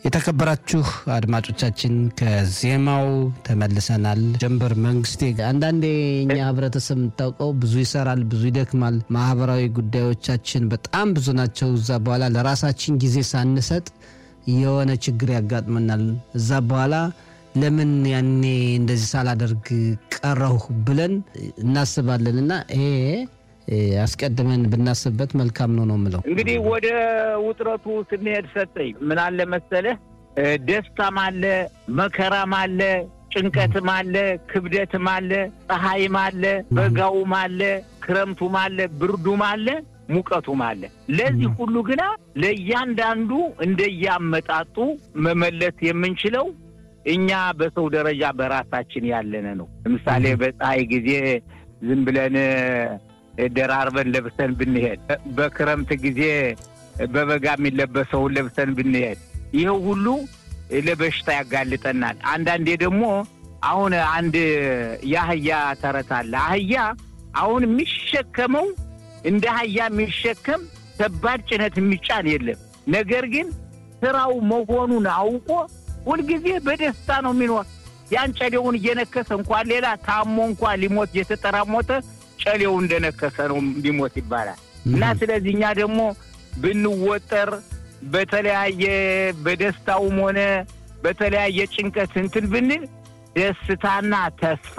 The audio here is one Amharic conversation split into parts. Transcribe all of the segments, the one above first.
የተከበራችሁ አድማጮቻችን ከዜማው ተመልሰናል። ጀንበር መንግስቴ፣ አንዳንዴ እኛ ህብረተሰብ የምታውቀው ብዙ ይሰራል፣ ብዙ ይደክማል። ማህበራዊ ጉዳዮቻችን በጣም ብዙ ናቸው። እዛ በኋላ ለራሳችን ጊዜ ሳንሰጥ የሆነ ችግር ያጋጥመናል። እዛ በኋላ ለምን ያኔ እንደዚህ ሳላደርግ ቀረሁ ብለን እናስባለን እና ይሄ አስቀድመን ብናስብበት መልካም ነው ነው የምለው። እንግዲህ ወደ ውጥረቱ ስንሄድ ሰጠኝ ምን አለ መሰለህ፣ ደስታም አለ፣ መከራም አለ፣ ጭንቀትም አለ፣ ክብደትም አለ፣ ፀሐይም አለ፣ በጋውም አለ፣ ክረምቱም አለ፣ ብርዱም አለ፣ ሙቀቱም አለ። ለዚህ ሁሉ ግና ለእያንዳንዱ እንደያመጣጡ መመለስ የምንችለው እኛ በሰው ደረጃ በራሳችን ያለነ ነው። ለምሳሌ በፀሐይ ጊዜ ዝም ብለን ደራርበን ለብሰን ብንሄድ፣ በክረምት ጊዜ በበጋ የሚለበሰውን ለብሰን ብንሄድ ይኸው ሁሉ ለበሽታ ያጋልጠናል። አንዳንዴ ደግሞ አሁን አንድ የአህያ ተረት አለ። አህያ አሁን የሚሸከመው እንደ አህያ የሚሸከም ከባድ ጭነት የሚጫን የለም። ነገር ግን ስራው መሆኑን አውቆ ሁልጊዜ በደስታ ነው የሚኖር። ያን ጨሌውን እየነከሰ እንኳን ሌላ ታሞ እንኳን ሊሞት እየተጠራሞተ ጨሌው እንደነከሰ ነው ሊሞት ይባላል። እና ስለዚህ እኛ ደግሞ ብንወጠር በተለያየ በደስታውም ሆነ በተለያየ ጭንቀት እንትን ብንል ደስታና ተስፋ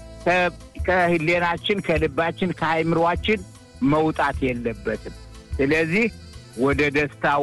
ከህሌናችን፣ ከልባችን፣ ከአይምሯችን መውጣት የለበትም። ስለዚህ ወደ ደስታው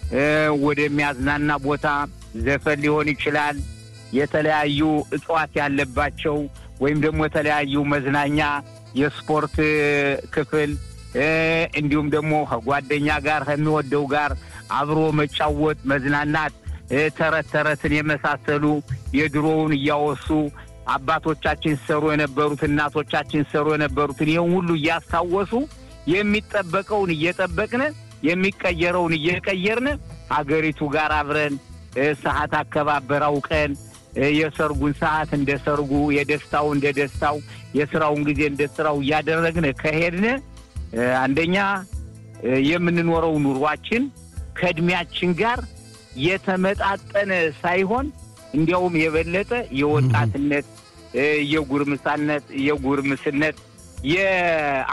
ወደሚያዝናና ቦታ ዘፈን ሊሆን ይችላል፣ የተለያዩ እጽዋት ያለባቸው ወይም ደግሞ የተለያዩ መዝናኛ የስፖርት ክፍል እንዲሁም ደግሞ ከጓደኛ ጋር ከሚወደው ጋር አብሮ መጫወት፣ መዝናናት፣ ተረት ተረትን የመሳሰሉ የድሮውን እያወሱ አባቶቻችን ሲሰሩ የነበሩት እናቶቻችን ሲሰሩ የነበሩትን ይህን ሁሉ እያስታወሱ የሚጠበቀውን እየጠበቅን የሚቀየረውን እየቀየርን ሀገሪቱ ጋር አብረን ሰዓት አከባበር አውቀን የሰርጉን ሰዓት እንደ ሰርጉ፣ የደስታው እንደ ደስታው፣ የስራውን ጊዜ እንደ ስራው እያደረግን ከሄድን አንደኛ የምንኖረው ኑሯችን ከእድሜያችን ጋር የተመጣጠነ ሳይሆን እንዲያውም የበለጠ የወጣትነት፣ የጉርምሳነት፣ የጉርምስነት